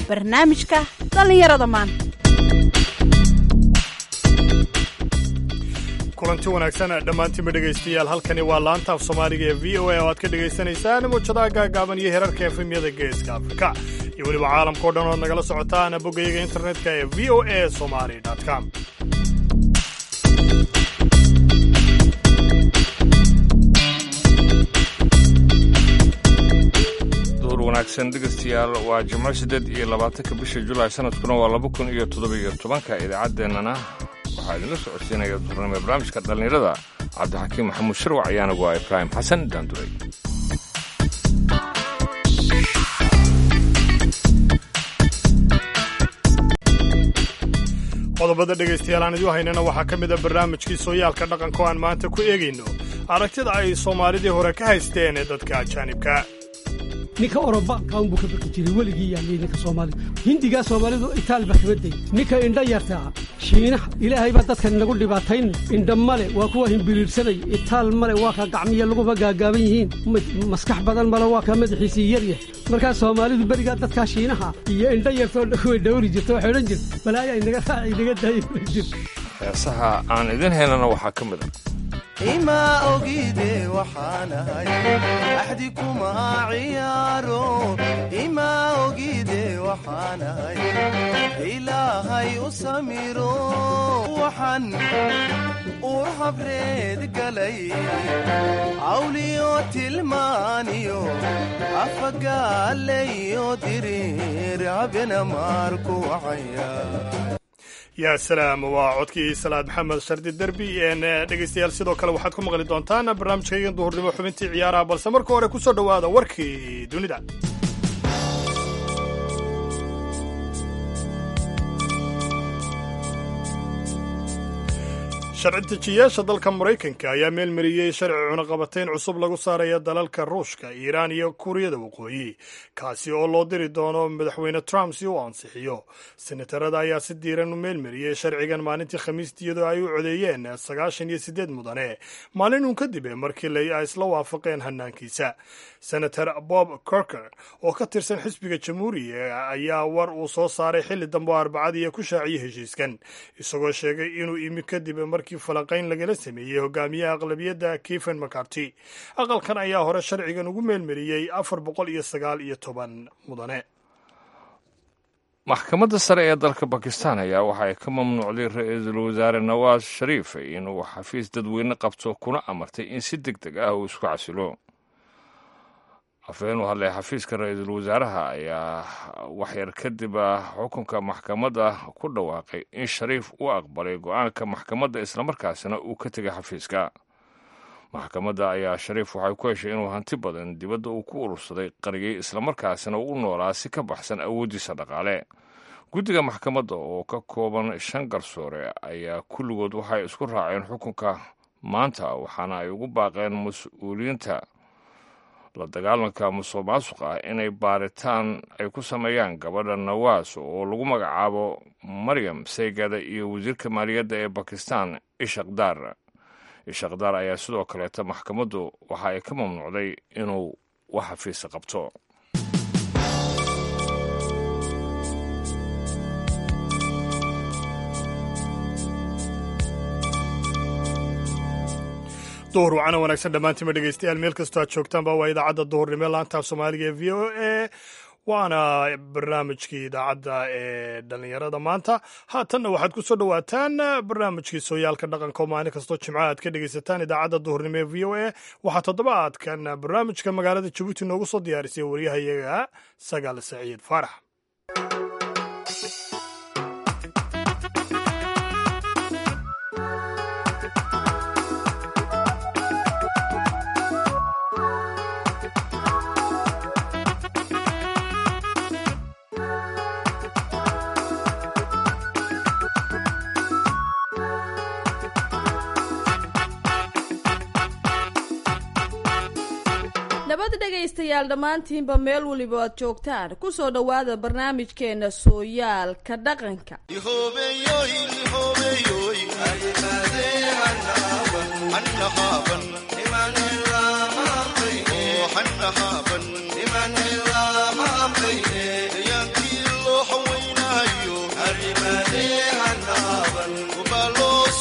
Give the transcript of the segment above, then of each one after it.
barnaamijka dhallinyarada maanta kulanti wanaagsan dhammaantiinba dhegaystayaal halkani waa laanta af soomaaliga ee v o a oo aad ka dhagaysanaysaan muujadaha gaagaaban iyo herarka efemyada geeska afrika iyo weliba caalamkao dhan ood nagala socotaan boggayaga internetka ee v o a somali com duur wanaagsan dhegaystayaal waa jimco siddeed iyo labaatanka bisha julaay sanadkuna waa laba kun iyo toddobiyo tobanka idaacaddeenana waxaa idinla socodsiinaya duurnimo barnaamijka dhallinyarada cabdixakiim maxamuud sharwac ayaanagu waa ibraahim xasan daanduray qodobada dhegaystayaal aan idiu haynana waxaa ka mid a barnaamijkii sooyaalka dhaqanka oo aan maanta ku eegayno aragtida ay soomaalidii hore ka haysteen ee dadka ajaanibka ninka orobaanka unbuu ka baki jiray weligii yaaliyey ninka soomaalida hindigaa soomaalidu itaalba kama day ninka indha yartaa shiinaha ilaahay baa dadkan inagu dhibaatayn indha male waa kuwa himbiriirsanay itaal male waa kaa gacmiya laguba gaagaaban yihiin maskax badan male waa kaa madaxiisii yaryah markaa soomaalidu berigaa dadkaa shiinaha iyo indha yartoo way dhowri jirta waxay odhan jirta balaaya inaga raaci inaga daayay jir heesaha aan idin haynana waxaa ka mid a imaa ogide waxaanahay axdi kuma ciyaaro imaa ogide waxaanahay ilaahay u samiro waxaan uur habreed galay cawliyo tilmaaniyo afagaalayo diriir habena maarku wacaya yaa salaam waa codkii salaad maxamed shardi derbi dhegaystayaal sidoo kale waxaad ku maqli doontaan barnaamijkaygan duhurnimo xubintii ciyaaraha balse marka hore ku soo dhowaada warkii dunida sharci dejiyaasha dalka maraykanka ayaa meelmariyey sharci cunaqabatayn cusub lagu saaraya dalalka ruushka iiraan iyo kuuriyada waqooyi kaasi oo loo diri doono madaxweyne trump si uu ansixiyo senatarada ayaa si diiran u meelmariyey sharcigan maalintii khamiistii iyadoo ay u codeeyeen sagaashan iyo siddeed mudane maalin uun kadib markii ay isla waafaqeen hanaankiisa senator bob corker oo ka tirsan xisbiga jamhuuriga ayaa war uu soo saaray xilli dambe oo arbacadiiyo ku shaaciyey heshiiskan isagoo sheegay inuu imi kadib markii falanqayn lagala sameeyey hogaamiyaha aqlabiyadda keven macarty aqalkan ayaa hore sharcigan ugu meelmariyey afar boqol iyo sagaal iyo toban mudane maxkamadda sare ee dalka bakistan ayaa waxa ay ka mamnuucday ra-iisul wasaare nawaas shariif inuu xafiis dadweyne qabto kuna amartay in si deg deg ah uu isku casilo afhayeen u hadlay xafiiska ra-iisul wasaaraha ayaa waxyar kadib xukunka maxkamadda ku dhawaaqay in shariif uu aqbalay go-aanka maxkamadda islamarkaasina uu ka tegay xafiiska maxkamadda ayaa shariif waxay ku heshay inuu hanti badan dibadda uu ku urursaday qariyey islamarkaasina u noolaa si ka baxsan awooddiisa dhaqaale guddiga maxkamadda oo ka kooban shan garsoore ayaa kulligood waxay isku raaceen xukunka maanta waxaana ay ugu baaqeen mas-uuliyiinta la dagaalanka musuq maasuq ah inay baaritaan ay ku sameeyaan gabadha nawaas oo lagu magacaabo maryam seygada iyo wasiirka maaliyadda ee bakistan ishakdaar ishakdaar ayaa sidoo kaleeta maxkamaddu waxa ay ka mamnuucday inuu wax xafiisa qabto duhur wacana wanaagsan dhammaantiinba dhegaystayaal meel kastoo aad joogtaanba waa idaacadda duhurnimo laantaaf soomaaliga ee v o a waana barnaamijkii idaacadda ee dhallinyarada maanta haatanna waxaad ku soo dhowaataan barnaamijkii sooyaalka dhaqanka oo maalin kastoo jimco aad ka dhegaysataan idaacadda duhurnimo ee v o a waxaa toddobaadkan barnaamijka magaalada jabuuti noogu soo diyaarisay waryahayaga sagaal saciid faarax nabad dhegaystayaal dhammaantiinba meel weliba aad joogtaan ku soo dhowaada barnaamijkeenna sooyaalka dhaqanka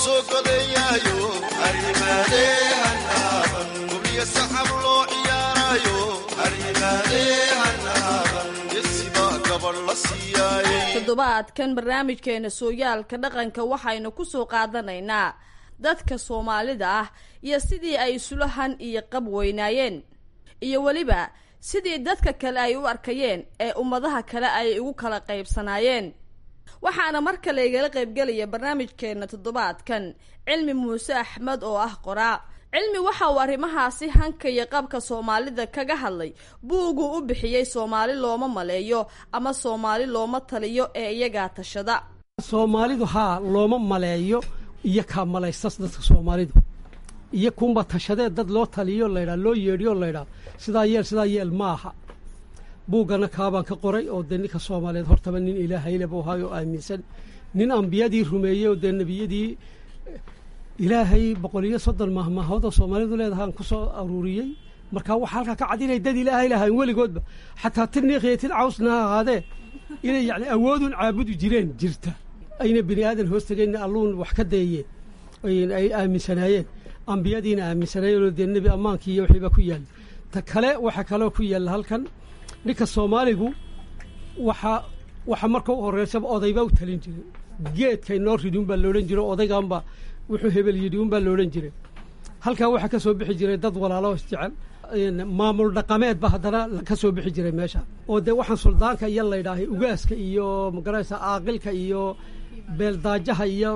soo godeeyaayo arrimaadeen haaban guryo saxab loo ciyaarayo arrimaadeen haaban yesibaa gabadh la siiyaaye toddobaadkan barnaamijkeena sooyaalka dhaqanka waxaynu ku soo qaadanaynaa dadka soomaalida ah iyo sidii ay isula han iyo qab weynaayeen iyo weliba sidii dadka kale ay u arkayeen ee ummadaha kale ay ugu kala qaybsanaayeen waxaana mar kale igala qaybgelaya barnaamijkeena toddobaadkan cilmi muuse axmed oo ah qoraa cilmi waxa uu arrimahaasi hanka iyo qabka soomaalida kaga hadlay buuguu u bixiyey soomaali looma maleeyo ama soomaali looma taliyo ee iyagaa tashada soomaalidu haa looma maleeyo iyo kaa malaysas dadka soomaalidu iyo kunba tashadee dad loo taliyo laydhaa loo yeedhiyo laydhaa sidaa yeel sidaa yeel ma aha buuggana kaabaan ka qoray oo dee ninka soomaaliyeed hortaba nin ilaahayla buu ahaay oo aaminsan nin ambiyadii rumeeyey oo dee nebiyadii ilaahay boqol iyo soddon mahmaahoodoo soomaalidu leedahaan ku soo aruuriyey markaa waxaa halkaa ka cad inay dad ilaahay lahayn weligoodba xataa tirniikiyo tir cawsna ha ahaadee inay yacni awoodun caabudi jireen jirta ayna bini aadan hoos tegeenna alluun wax ka dayeen ay aaminsanaayeen ambiyadiina aaminsanaayeen oo dee nebi ammaankii iyo wixiiba ku yaalla ta kale waxaa kaloo ku yaalla halkan ninka soomaaligu waxaa waxa marka u horreysaba odaybaa u talin jiray geedkay noo ridi unbaa loodhan jiro odaygaanba wuxuu hebel yidhi unbaa loodhan jiray halkaa waxaa ka soo bixi jiray dad walaalo isjecel maamul dhaqameed ba haddana ka soo bixi jiray meesha oo dee waxaan suldaanka iyo laydhaahay ugaaska iyo magaraysa aaqilka iyo beeldaajaha iyo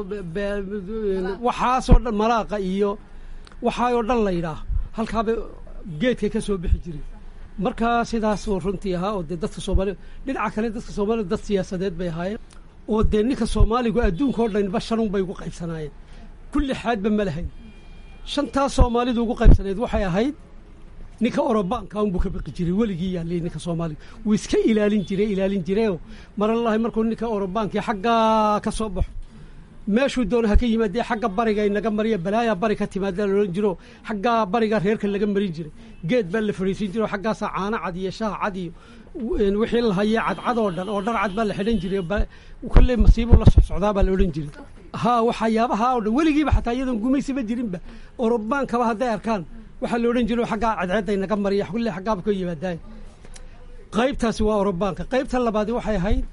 waxaasoo dhan malaaqa iyo waxaayoo dhan laydhaah halkaaba geedkay ka soo bixi jiray markaa sidaasuu runtii ahaa oo dee dadka soomaalida dhinaca kale dadka soomaalida dad siyaasadeed bay ahaayeen oo dee ninka soomaaligu adduunka oo dhanba shanun bay ugu qaybsanaayeen kulli xaadba ma lahayn shantaas soomaalidu ugu qaybsanayd waxay ahayd ninka orobaanka unbuu ka baqi jiray weligii yaallay ninka soomaaliga wuu iska ilaalin jiray ilaalin jirayoo maralahi markuu ninka orobaankii xaggaa ka soo baxo meeshuu doona ha ka yimaadee xagga bariga inaga mariya balaayaa bari ka timaada laodhan jiro xaggaa bariga reerka laga marin jiray geed baa la fadhiisin jiro xaggaasaa caano cad iyo shaah cad iyo wixii la hayee cadcad oo dhan oo dhar cad baa la xidhan jiray kolley masiibuu la socsocdaa baa la odhan jiray haa waxyaabaha oo dhan weligiiba xataa iyadoon gumaysiba jirinba orobaankaba hadday arkaan waxaa la odhan jiro xaggaa cadceedda inaga mariya kulle xaggaaba ka yimaadaay qaybtaasi waa orobaanka qaybta labaadi waxay ahayd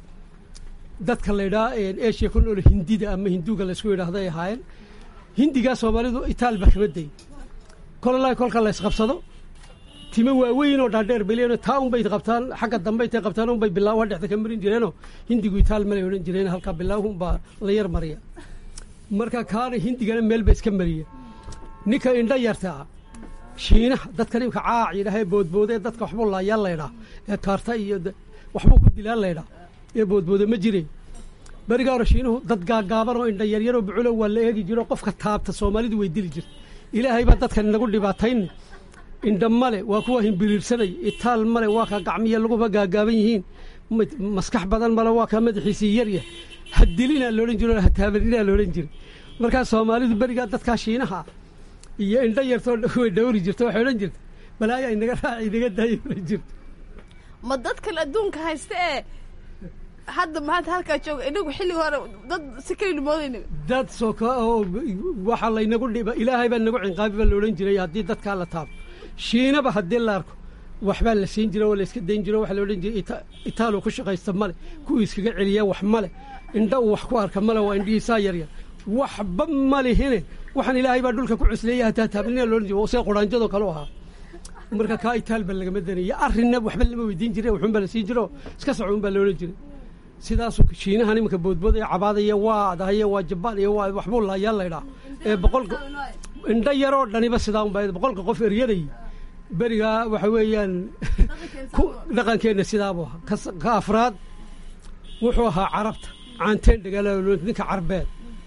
dadka laydhaa eshiya ku nool hindida ama hinduuga laysku yidhaahdo ay ahaayeen hindigaa soomaalidu itaal baa kama day kololaa kolka la ysqabsado timo waaweyn oo dhaadheer bay leeyihin taa unbay qabtaan xagga dambe intay qabtaan unbay bilaawa dhexda ka marin jireenoo hindigu itaal malay odhan jireen halkaa bilaawun baa la yar mariya marka kaana hindigana meel ba iska mariya ninka indha yartaa shiinaha dadka nimka caac yidhaah ee boodboodee dadka waxbuu laayaa laydhaa ee kaarta iyo waxbuu ku dilaa laydhaa ee boodbooda ma jireen beriga hore shiinuhu dad gaagaaban oo indha yaryaroo buculo waa la eegi jiro qofka taabta soomaalidu way dili jirta ilaahay baa dadkan inagu dhibaatayne indha male waa kuwa himbiriirsanay itaal male waa kaa gacmiya laguba gaagaaban yihiin maskax badan male waa kaa madaxiisii yaryah ha dilinaa loodhan jiro ha taabaninaa loodhan jiray markaa soomaalidu berigaa dadkaa shiinaha iyo indho yartoo way dhawri jirta waxay odhan jirta balaayaa inaga raaci inaga daaya odhan jirta ma dadkan adduunka haysta ee hadda maanta halkaa jooga inagu xilliga hore dad si kaynu moodayna dad soka oo waxaa laynagu dhiba ilaahay baa nagu cinqaabi baa la odhan jiray haddii dadkaa la taabo shiinaba haddii la arko waxbaa la siin jira oo la iska dayn jiro waxaa la odhan jiray itaaluu ku shaqaysta male kuwii iskaga celiya wax male indha uu wax ku arka male waa indhihiisaa yaryar waxba ma lihine waxaan ilaahay baa dhulka ku cusleeya hataa taabnina loodhan jiro see quraanjadoo kale u ahaa marka kaa itaalba lagama danaya arrinna waxba lama weydiin jire wuxuunbaa la siin jiro iska socuun baa loodhan jiray sidaasuu shiinahan iminka boodboodaya cabaadaya waa adahaye waa jabaan iyo waa waxbuu laayaa laydhaa ee boqolka indho yaroo dhaniba sidaa unbaa boqolka qof eryaday berigaa waxa weeyaan dhaqankeenna sidaabuu ahaa ka afraad wuxuu ahaa carabta caanteen dhagaala ninka carbeed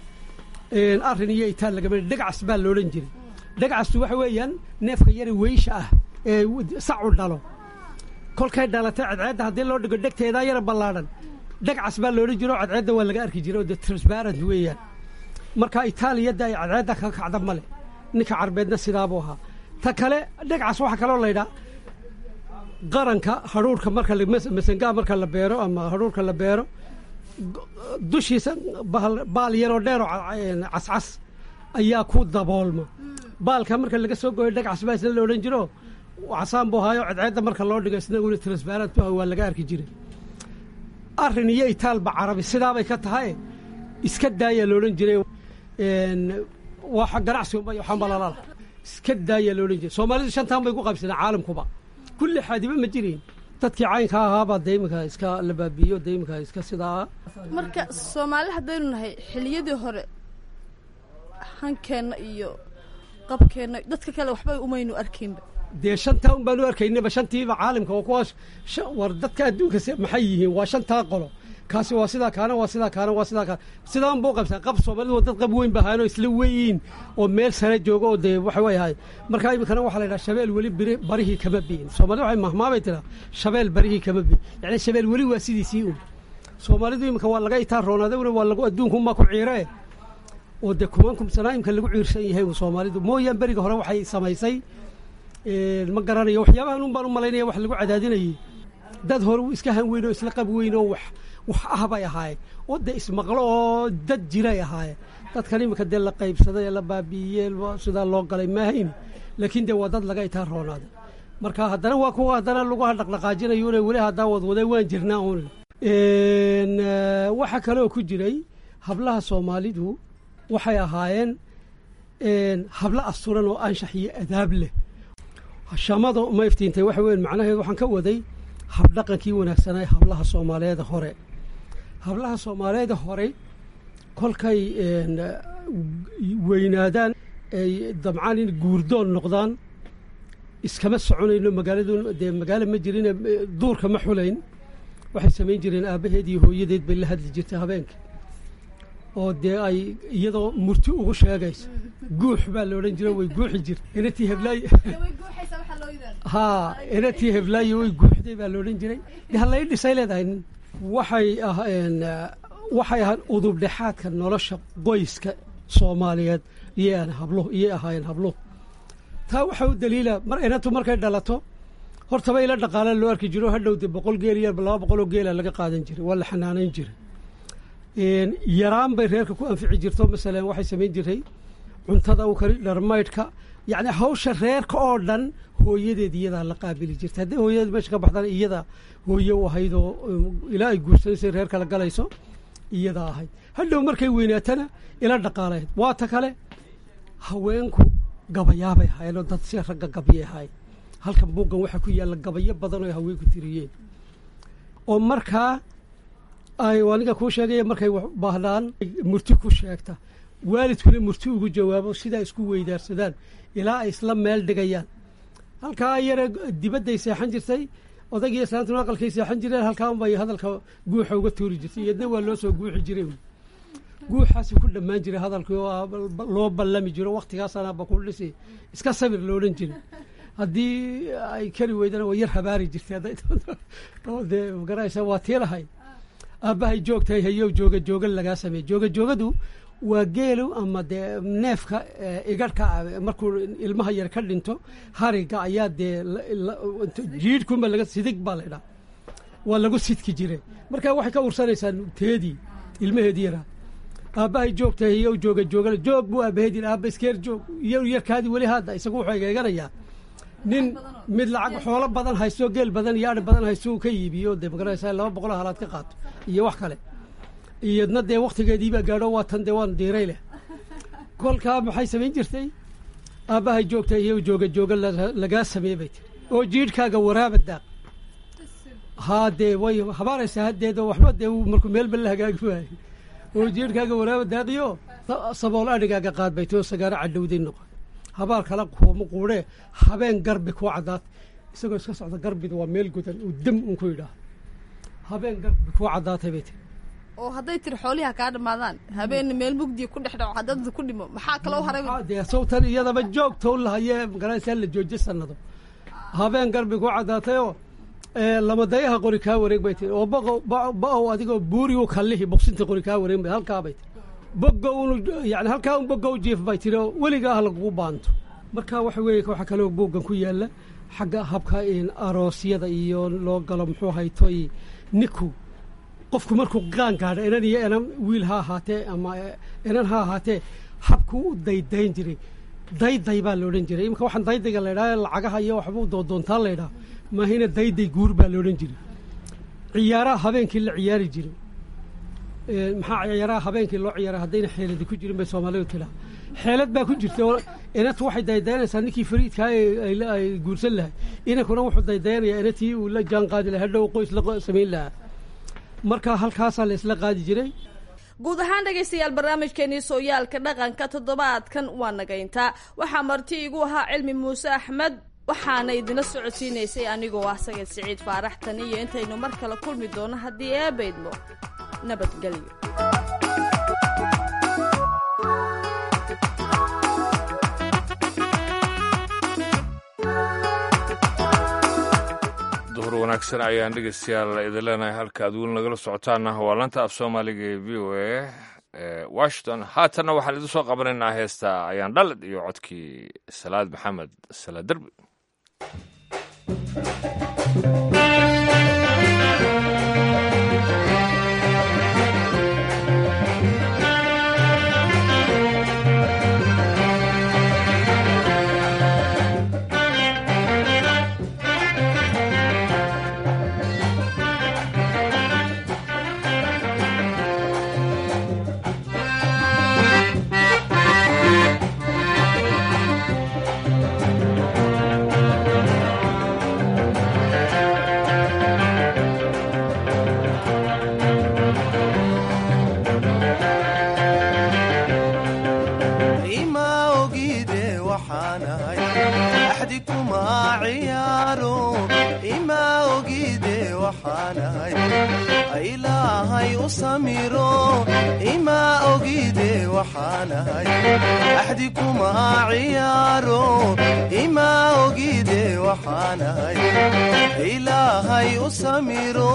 arrin iyo itaal lagama dhegcas baa loodhan jiray dhegcastu waxa weeyaan neefka yari weysha ah ee sacu dhalo kolkay dhalatay cadceedda haddii loo dhigo dhegteedaa yara ballaadhan dhegcas baa loodhan jiro cadceedda waa laga arki jiray oo de transparent weeyaan marka itaaliyadda ay cadceedda ka kacda male ninka carbeedna sidaabuu ahaa ta kale dhegcas waxaa kaloo laydhaa qaranka hadhuurhka marka masangaa marka la beero ama hadhuurka la beero dushiisa baal yaroo dheeroo cascas ayaa ku daboolma baalka marka laga soo gooyo dhagcas baa isna la odhan jiro casaan buu haayo cadceedda marka loo dhigo isna una transparent bu waa laga arki jiray arrin iyo itaalba carabi sidaabay ka tahay iska daayaa la odhan jiray waa ganacsi unba waxaanba lalala iska daayaa la odhan jiray soomaalidu shantaan bay ku qaybsadeen caalamkuba kulli xaadiba ma jirin dadkii caynka ahaabaa dee iminka iska la baabiiyo dee iminka iska sidaa marka soomaali haddaynu nahay xiliyadii hore hankeenna iyo qabkeenna dadka kale waxba umaynu arkaynba dee shantaa un baanu arkaynaba shantiiba caalamka oo kuwaas war dadka adduunka maxay yihiin waa shantaa qolo kaasi waa sidaa kaana waa sidaa kaana waa sidaa kaana sidaan buu qabsaa qab soomaalidu waa dad qab weyn bahaanoo isla weyiin oo meel sare jooga oo dee waxa way ahay markaa iminkana waxaa la yidhaha shabeel weli biri barihii kama bi'in soomaalida waxay mahmaabay tiraa shabeel barihii kama bi'in yacni shabeel weli waa sidiisii un soomaalidu iminka waa laga itaa roonaadewna waa lagu adduunkumaa ku ciiree oo dee kuman kumsanaa imka lagu ciirsan yahay un soomaalidu mooyaan beriga hore waxay samaysay ma garanayo waxyaabahan un baan u malaynaya wax lagu cadaadinayay dad hore iska han weyn oo isla qab weyn oo wax wax ah bay ahaayeen oo dee ismaqlo oo dad jiray ahaayeen dadkan iminka dee la qaybsaday ee la baabi'iyey sidaa loo galay maahayn laakiin dee waa dad laga itaa roonaaday marka haddana waa kuwa haddana lagu dhaqdhaqaajinayo una weli haddaa wadwaday waan jirnaa un waxaa kaleoo ku jiray hablaha soomaalidu waxay ahaayeen hablo asturan oo anshax iyo adaab leh shamada ma iftiintay waxa weyn macnaheedu waxaan ka waday habdhaqankii wanaagsanaa hablaha soomaaliyeeda hore hablaha soomaaliyeeda hore kolkay weynaadaan ay dabcaan in guurdoon noqdaan iskama soconayno magaaladu dee magaalo ma jirin duurka ma xulayn waxay samayn jireen aabbaheed iyo hooyadeed bay la hadli jirtay habeenka oo dee ay iyadoo murti ugu sheegayso guux baa la odhan jira way guuxi jirta inatii heblaayo haa inatii heblaayo way guuxday baa la odhan jiray de halay dhisay leedahay waxay aheen waxay ahaan udubdhexaadka nolosha qoyska soomaaliyeed iyay habluhu iyay ahaayeen habluhu taa waxaa u daliila mar inantu markay dhalato hortaba ila dhaqaala loo arki jiro hadhow dee boqol geel iyo laba boqoloo geela laga qaadan jiray waa la xanaanayn jiray yaraan bay reerka ku anfici jirto masalan waxay samayn jirtay cuntada u kari dharmaydhka yacni hawsha reerka oo dhan hooyadeed iyadaa la qaabili jirta haddii hooyadeed meesha ka baxdana iyada hooye u ahayd oo ilaa ay guursanaysay reerka la galayso iyadaa ahayd hadhow markay weynaatana ila dhaqaalayd waa ta kale haweenku gabayaabay ahaayeen oo dad si ragga gabyay ahaayeen halkan buuggan waxaa ku yaalla gabayo badan oo haweenku tiriyeen oo markaa ay aniga kuu sheegaya markay baahdaan murti ku sheegta waalidkuna murti ugu jawaabo sidaa isku weydaarsadaan ilaa ay isla meel dhigayaan halkaa yare dibadday seexan jirtay odaygiiyo islaantuna aqalkay seexan jireen halkaan bay hadalka guuxa uga tuuri jirtay iyadna waa loo soo guuxi jiray guuxaasi ku dhammaan jiray hadalkii oo loo ballami jiro wakhtigaasanaaba ku dhisi iska sabir loodhan jiray haddii ay kari weydana waa yar habaari jirtay hadday dee magaraysa waa tii lahayd aabbahay joogtahay hayow jooga jooga lagaa sameey jooga joogadu waa geelu ama dee neefka igarhka markuu ilmaha yar ka dhinto hariga ayaa dee jiidhkunba laga sidig baa la idhaa waa lagu sidki jiray marka waxay ka ursanaysaa teedii ilmaheedii yaraa aabbahay joogtahay hayow jooga jooga joog buu aabaheed yidhi aabba iskeer joog iyo yarkaadii weli hadda isagu wuxuu egeeganayaa nin mid lacag xoolo badan haysto geel badan iyo ari badan haysto uu ka iibiyo dee magaraysaa laba boqol halaad ka qaato iyo wax kale iyadna dee wakhtigeediibaa gaadho waa tan dee waan diiray leh kolkaa maxay samayn jirtay aabbahay joogta iyo jooga jooga lagaa sameey bay tiri oo jiidhkaaga waraaba daaq haa dee way habaaraysaa haddeedo waxba dee markuu meelba la hagaagi waayo oo jiidhkaaga waraaba daaqiyo sabool adhigaaga qaad bay tiri oo sagaaro cadhowday noqon habaar kala kuuma quudhee habeen garbi kuu caddaatay isagoo iska socda garbidu waa meel gudan uu dam un ku yidhaaho habeen garbi kuu caddaatay bay tiri oo hadday tiri xooliha kaa dhammaadaan habeenna meel mugdiya ku dhex dhaco haddad ku dhimo maxaa kaloo haray dee sawtan iyadaba joogtow lahayee magaraysaa la jooji sanado habeen garbi kuu caddaatayoo lamadayaha qori kaa wareeg bay tiri oo boqo ba-ow adigoo buurigu kallihi boqsinta qori kaa wareeg bay halkaa bay tiri bogo unu yani halkaa un bogow jiif bay tiri oo weligaa ha lagugu baanto marka waxa weeye waxaa kaloo buuggan ku yaalla xagga habka aroosyada iyo loo galo muxuu haytoy ninku qofku markuu qaan gaadho inan iyo inan wiil ha ahaatee ama inan ha ahaatee habkuu u daydayn jiray dayday baa la odhan jiray imika waxaan daydayga la idhaha lacagaha iyo waxbuu doodoontaa la idhaha maahina dayday guur baa la odhan jiray ciyaaraha habeenkii la ciyaari jiray maxaa ciyaaraha habeenkii loo ciyaaray haddayna xeeladi ku jirin bay soomaalidu tidhaha xeelad baa ku jirta oo inantu waxay daydayanaysaa ninkii fariidkaa ay guursan lahay inankuna wuxuu daydayanayaa inatii uu la jaan qaadi lahaa dhow qoys la samayn lahaa marka halkaasaa la isla qaadi jiray guud ahaan dhegaystayaal barnaamijkeenii sooyaalka dhaqanka toddobaadkan waa nagayntaa waxaa marti igu ahaa cilmi muuse axmed waxaana idina socodsiinaysay anigoo ah sagid siciid faarax tan iyo intaynu mar kale kulmi doono haddii eebaydmo nabadgelyo duhur wanaagsan ayaan dhegeystayaal idin leenahay halka ad weli nagala socotaana waa lanta af soomaaliga ee v o a ee washington haatanna waxaan idin soo qabanaynaa heesta ayaan dhalad iyo codkii salaad maxamed salaad derbi ima ogide waxaanahay axdi kuma ciyaaro ima ogide waxaanahay ilaahay u samiro ima ogide waxaanahay axdi kuma ciyaaro ima ogide waxaanahay ilaahay u samiro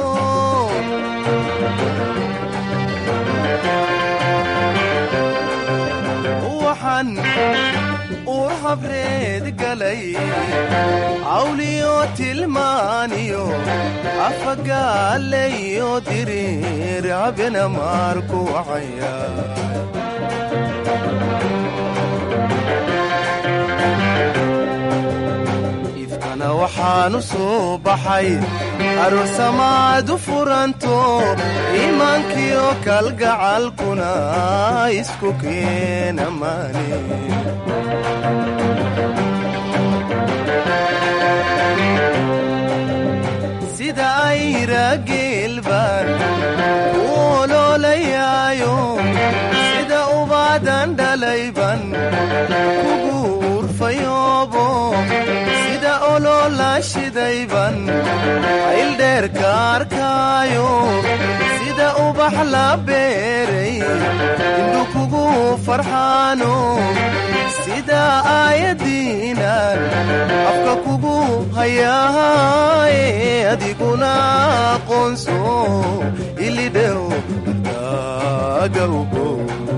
waxaan uur habreed galay cawliyo tilmaaniyo afagaalayo diriir habena maarku wacaya ifkana waxaanu soo baxay aroosamaad u furanto iimaankiyo kalgacalkuna isku keena maani sida ayra geelbaan u oloolayaayo sida ubaadan dhalayban kugu urfayoobo sida oloola shidayban ayldheerka arkaayo sida ubax la beeray indhu kugu farxaano sida aayadiinan afka kugu hayaaye adiguna aqoonso ilidhew daagawgo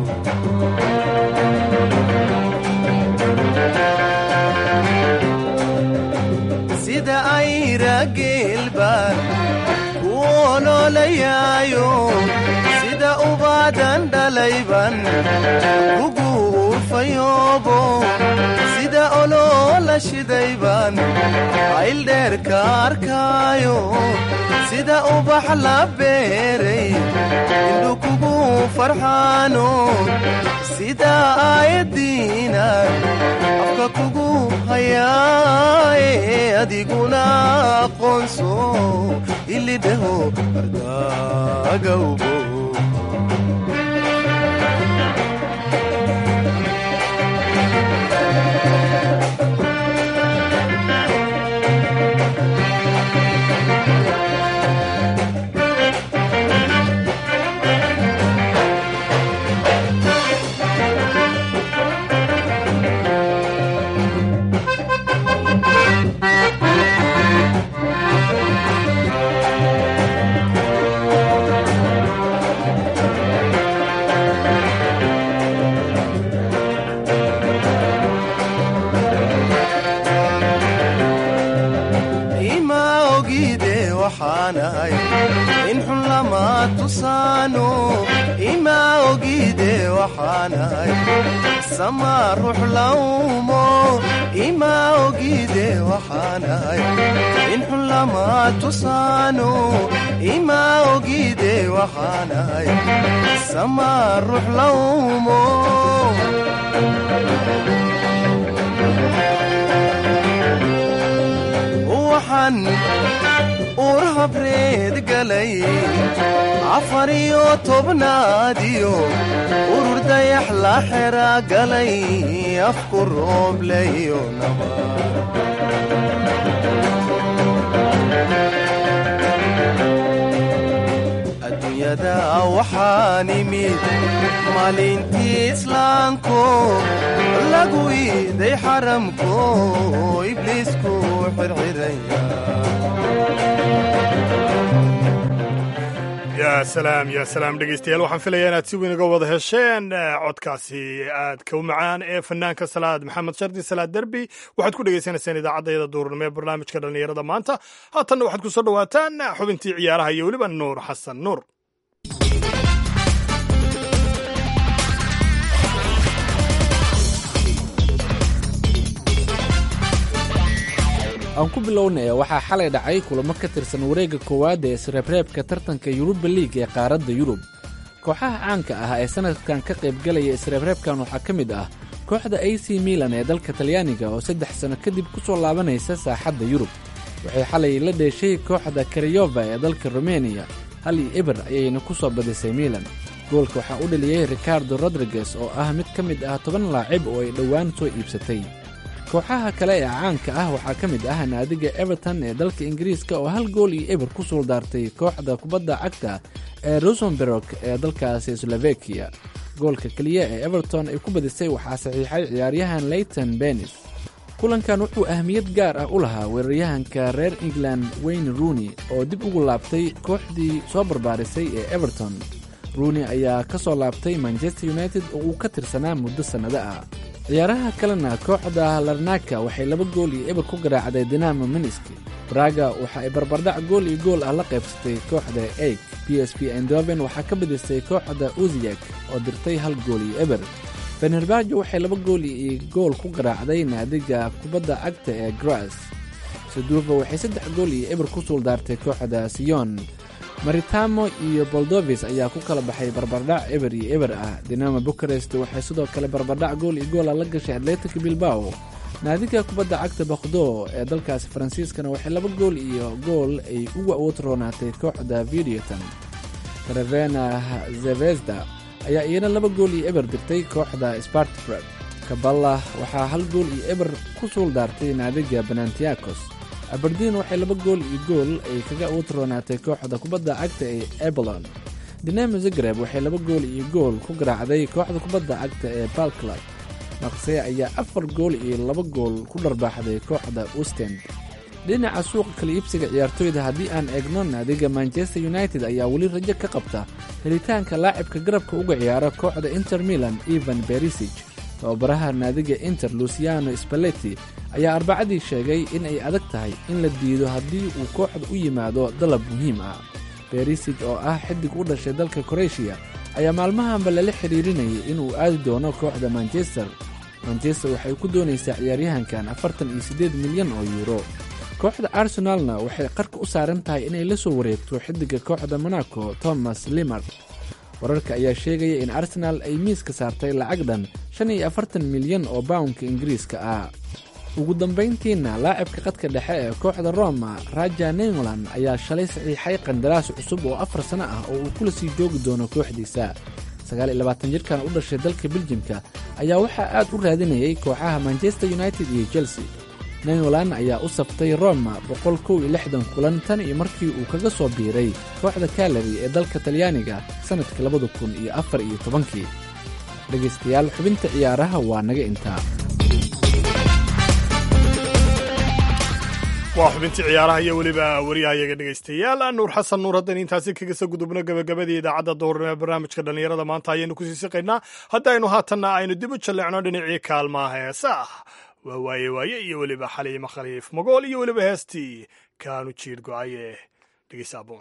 sida ayra geelbaan ku oloolayaayo sida ubaadan dhalayban kugu urfayoobo sida oloola shidayban ayldheerka arkaayo sida ubax la beeray indhu kugu farxaano sida aayadiinan afka kugu hayaaye adiguna aqoonso ilidheho ardagawbo waxaanahay in xun lama tusaano ima ogide waxaanahay sama ruux laumo ima ogide waxaanahay in xun lama tusaano ima ogide waxaanahay sama ruux laumo waxaan uur habreed galay afar iyo tobnaadiyo urur dayax la xera galay afku roobleyo naba adduunyada waxaan imid maalintii islaanko lagu iiday xaramko ibliisku xirxiraya yaa salaam yaa salaam dhegeystayaal waxaan filayaa inaad si weyn uga wada hesheen codkaasi aadka u macaan ee fanaanka salaad maxamed shardi salaad derbi waxaad ku dhegeysanayseen idaacaddayada duurnimo ee barnaamijka dhallinyarada maanta haatanna waxaad ku soo dhowaataan xubintii ciyaaraha iyo weliba nuur xasan nuur aan ku bilownaya waxaa xalay dhacay kulamo ka tirsan wareegga koowaad ee isreebreebka tartanka yuruba liig ee qaaradda yurub kooxaha caanka ah ee sannadkan ka qaybgalaya isreebreebkan waxaa ka mid ah kooxda a c milan ee dalka talyaaniga oo saddex sanno kadib ku soo laabanaysa saaxadda yurub waxay xalay la dheeshay kooxda kariyova ee dalka rumeniya hal iyo eber ayayna ku soo badisay milan goolka waxaa u dhaliyey ricardo rodriguez oo ah mid ka mid ah toban laacib oo ay dhowaan soo iibsatay kooxaha kale ee caanka ah waxaa ka mid ah naadiga everton ee dalka ingiriiska oo hal gool iyo eber ku suuldaartay kooxda kubadda cagta ee rosenberg ee dalkaasi slovakiya goolka keliya ee everton ay ku badisay waxaa saxiixay ciyaaryahan leyton benis kulankan wuxuu ahmiyad gaar ah u lahaa weeraryahanka reer england wayne rooney oo dib ugu laabtay kooxdii soo barbaarisay ee everton rooney ayaa ka soo laabtay manchester united oo uu ka tirsanaa muddo sannado ah ciyaaraha kalena kooxda larnaka waxay laba gool iyo eber ku garaacday dinamo miniski braga waxa ay barbardhac gool iyo gool ah la qaybsatay kooxda eig b s p endoven waxaa ka badisay kooxda uziyek oo dirtay hal gool iyo eber fenerbajo waxay laba gool iyo gool ku garaacday naadiga kubadda cagta ee gras saduufa waxay saddex gool iyo eber ku suuldaartay kooxda siyon maritamo iyo boldovis ayaa ku kala baxay barbardhac eber iyo eber ah dinamo bukarest waxay sidoo kale barbardhac gool iyo goola la gashay atletic bilbao naadiga kubadda cagta bakdo ee dalkaasi faransiiskana waxay laba gool iyo gool ay uga awood roonaatay kooxda videoton karavena zevezda ayaa iyana laba gool iyo eber dirtay kooxda spartbrad kaballa waxaa hal gool iyo eber ku suuldaartay naadiga banantiakos aberdin waxay laba gool iyo gool ay kaga awood roonaatay kooxda kubadda cagta ee ebalon dinamo zagreb waxay laba gool iyo gool ku garaacday kooxda kubadda cagta ee balclub maqsey ayaa afar gool iyo laba gool ku dharbaaxday kooxda usten dhinaca suuqa kala iibsiga ciyaartoyda haddii aan eegno naadiga manchester united ayaa weli rajo ka qabta helitaanka laacibka garabka uga ciyaara kooxda inter milan evan berisig tababaraha naadiga inter luciano spalletti ayaa arbacadii sheegay in ay adag tahay in la diido haddii uu kooxda u yimaado dalab muhiim ah berisig oo ah xidig u dhashay dalka kroeshiya ayaa maalmahanba lala xidhiirinayay inuu aadi doono kooxda manchester manchester waxay ku doonaysaa ciyaaryahankan afartan iyo siddeed milyan oo yuuro kooxda arsenalna waxay qarka u saaran tahay inay la soo wareegto xidiga kooxda monaco thomas limard wararka ayaa sheegaya in arsenaal ay miiska saartay lacag dhan shan iyo afartan milyan oo bawnka ingiriiska ah ugu dambayntiina laacibka qadka dhexe ee kooxda roma raja nengland ayaa shalay saxiixay qandaraas cusub oo afar sano ah oo uu kula sii joogi doono kooxdiisa sagaal iyo labaatan jirkan u dhashay dalka biljimka ayaa waxaa aad u raadinayay kooxaha manchester united iyo chelsea nengland ayaa u saftay roma boqol kow iyo lixdan kulan tan iyo markii uu kaga soo biiray kooxda kalari ee dalka talyaaniga sannadkii labada kun iyo afar iyo tobankii dhegaystayaal xubinta ciyaaraha waa naga intaa waa xubintii ciyaaraha iyo weliba wariyahayaga dhegaystayaal nuur xasan nuur haddaynu intaasi kaga soo gudubno gabagabadii idaacadda duhurnimo ee barnaamijka dhallinyarada maanta ayaynu kusii siqaynaa haddaynu haatanna aynu dib u jalleecno dhinacii kaalmaha heesa ah waa waaye waaye iyo weliba xaliimo khaliif magool iyo weliba heestii kaanu jiir go-aye dhegeysa aboon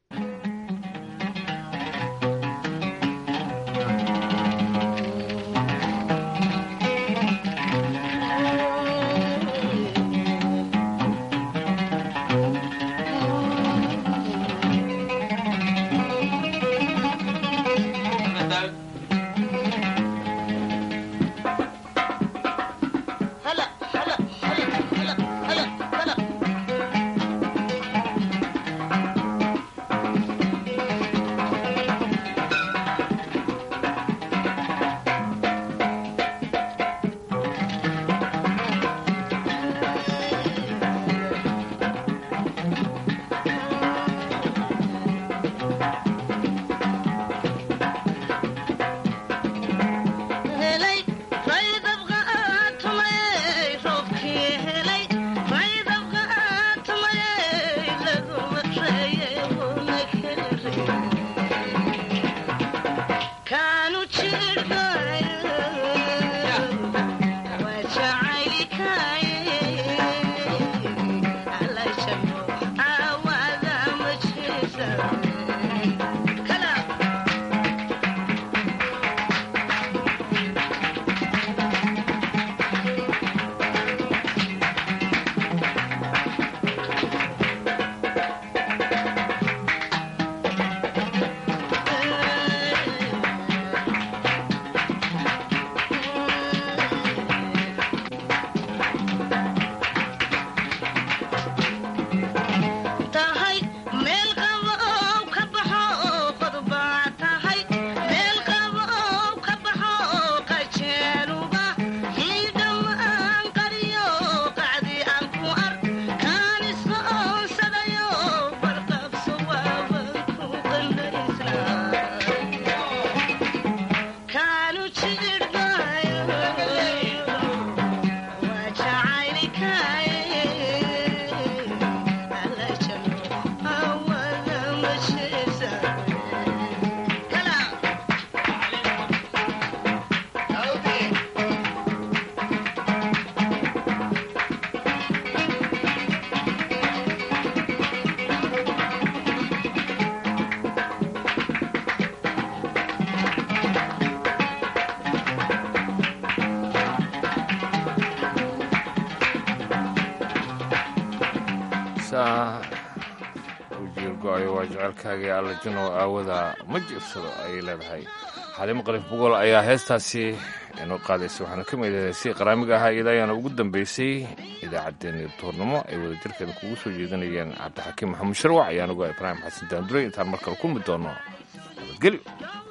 ujiirgo-ayo waa jecelkaagii alla janow aawada ma jirsado ayay leedahay xalimo qalif bogool ayaa heestaasi inoo qaadaysa waxaana ka mid ahay si qaraamiga ahaa iyada ayaana ugu dambeysay idaacaddeenii duurnimo ay wada jirkeeda kugu soo jeedinayeen cabdixakiim maxamuud sharwac ayaan uga ibraahim xasan daanduray intaan mar kale kulmi doono nabadgelyo